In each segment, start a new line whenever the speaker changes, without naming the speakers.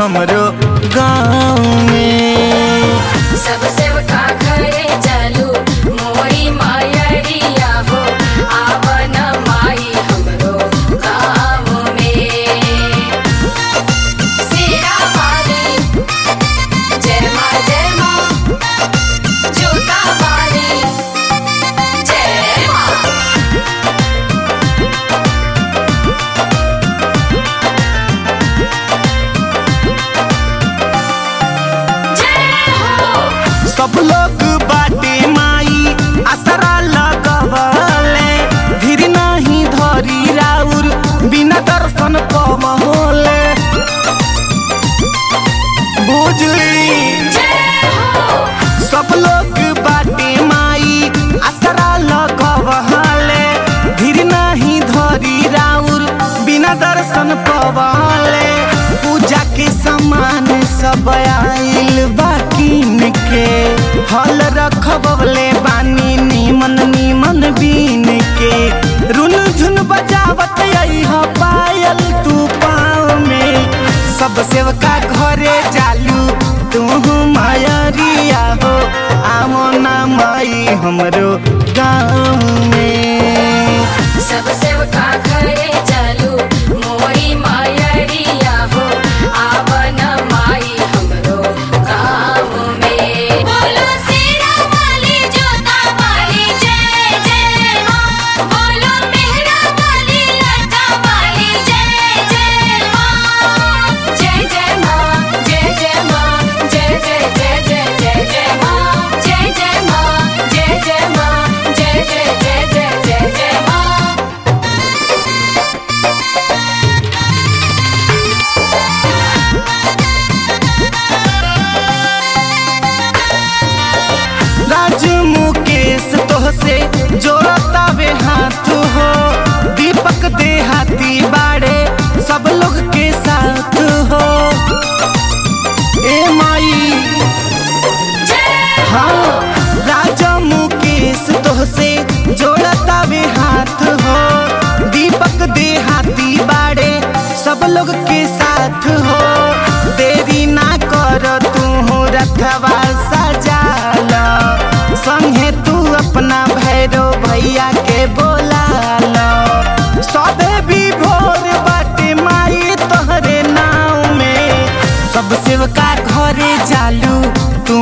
हमरो गाँव में
सब सेवका घरे चलू मोरी मायरिया हो आवन माई हमरो गाँव में सिरा वाली जय माँ जय माँ जोता वाली जय माँ जय हो
सब लोग बाटे माई असरा लगवले धीर नहीं धरी राउर बिना दर्शन पवले बुझली
जय हो
सब लोग बाटे माई असरा लगवले धीर नहीं धरी राउर बिना दर्शन पवले पूजा के सामान सब आइल बाकिन के हल रखबले बानी नीमन नीमन बीन के रुन झुन बजावत अइह पायल तू पाँव में सब सेवका घरे जालू तू मायरिया हो आवो ना माई हमरो गाँव में
सब सेवका घरे चलू मोरी मायरिया हो आवन माई हमरो गाँव में बोलो सिरा वाली जोता वाली जय जय माँ बोलो मेहरा वाली लटा वाली जय जय माँ जय जय माँ जय जय माँ जय जय जय जय जय जय माँ जय जय माँ जय जय माँ जय जय जय जय जय जय माँ
राज मुकेश तोहसे जोड़तावे हाथ हो दीपक देहाती बाड़े सब लोग के साथ हो ए माई हाँ राजा मुकेश तोहसे जोड़तावे हाथ हो दीपक देहाती बाड़े सब लोग के साथ हो देरी ना कर तू रथवा सजाल संगे तू अपना भैरो भैया के बोला लो सबे भी भोर बाटे माई तोहरे नाव में सब सेवका घरे जालू तू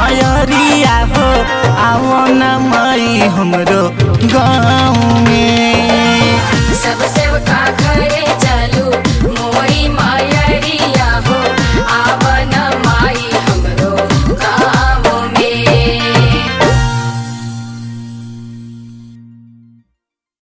मायरिया हो आओ ना माई हमरो गाँव में